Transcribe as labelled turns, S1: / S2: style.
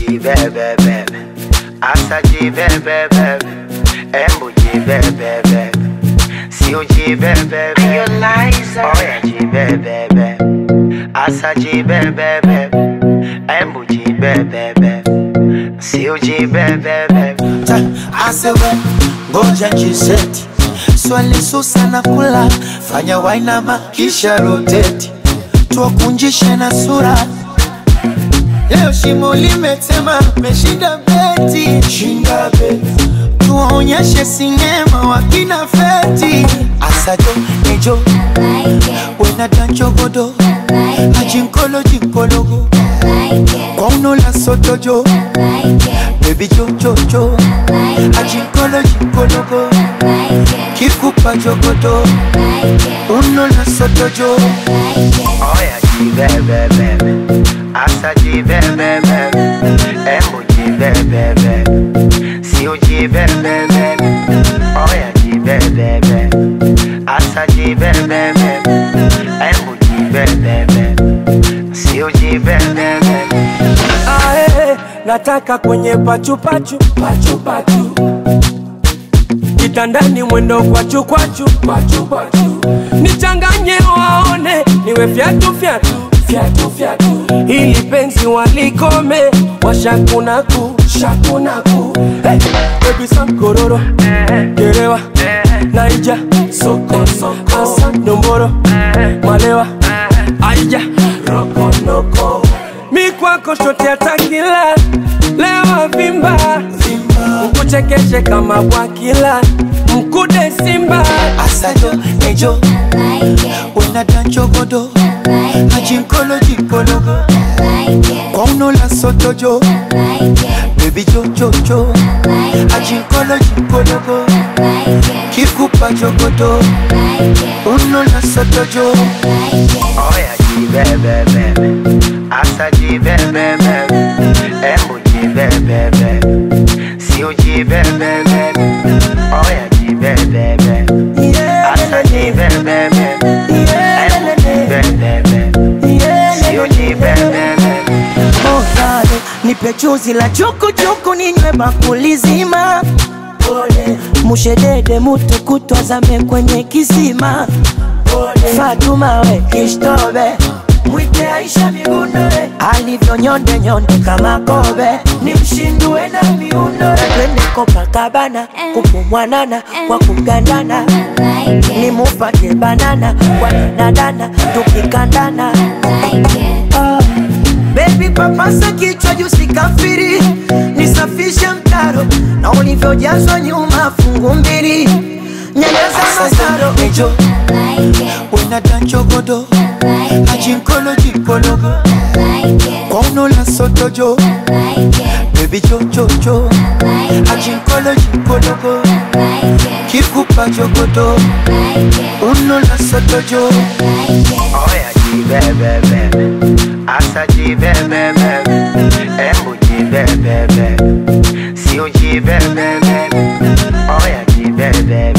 S1: jibebebe asa jibebebe embu jibebebe sio jibebebe oya jibebebe asa jibebebe embu jibebebe sio jibebebe
S2: Ta, asewe ngoja jiseti swali susa na kula fanya wainama kisha roteti tuwakunjishe na sura leo shimo limetema meshinda beti shinda beti tuwaonyeshe sinema wakina feti asajo nejo wena danchogodo ajinkolo jinkologo kwaunola sotojo bebi jojojo ajinkolo jinkologo kikupa jogodo unola sotojo
S1: oya jibebebe asa jibebebe embu jibebebe sio jibebebe oya jibebebe asa jibebebe embu jibebebe sio jibebebe
S3: Ae, nataka kwenye pachupachu pachupachu kitandani mwendo kwachu kwachu kwachu kwachu nichanganye waone niwe fyatu fyatu fyatu fyatu ili penzi walikome washakunaku shakunaku hey, baby sam kororo gerewa naija soko soko asa nomboro malewa aija rokonoko mi kwako shote atakila lewa vimba ukuchekeshe kama bwakila mkude simba
S2: asajo nejo wena danchogodo ajinkolo jinkologo kwaunola sotojo bebi jojojo ajinkolo jinkologo kikupa jogodo unola sotojo
S1: oya jibebebe asa jibebebe embu jibebebe sio jibebebe oya jibebebe asa jibebebe embu jibebebe sio jibebebe
S4: Ovale, nipe chuzi la chukuchuku ninywe bakuli zima mushedede mutu kutwazame kwenye kisima Fatuma we kishtobe mwite Aisha migunoe alivyo nyonde nyonde kama kobe ni mshindue na miuno twende Copacabana kupumwanana kwa kugandana ni mupate banana kwa danadana tukikandana Ah, Baby papasa kichwa juu sikafiri, nisafishe mtaro na ulivyojazwa nyuma fungu mbili, nyanyasa masaro
S2: nejo wena danchogodo ajinkolo jinkologo kwaunola sotojo bebi jojojo ajinkolo jinkologo kikupa jogodo unola sotojo
S1: oya jibebebe asa jibebebe embu jibebebe sio jibebebe oya jibebebe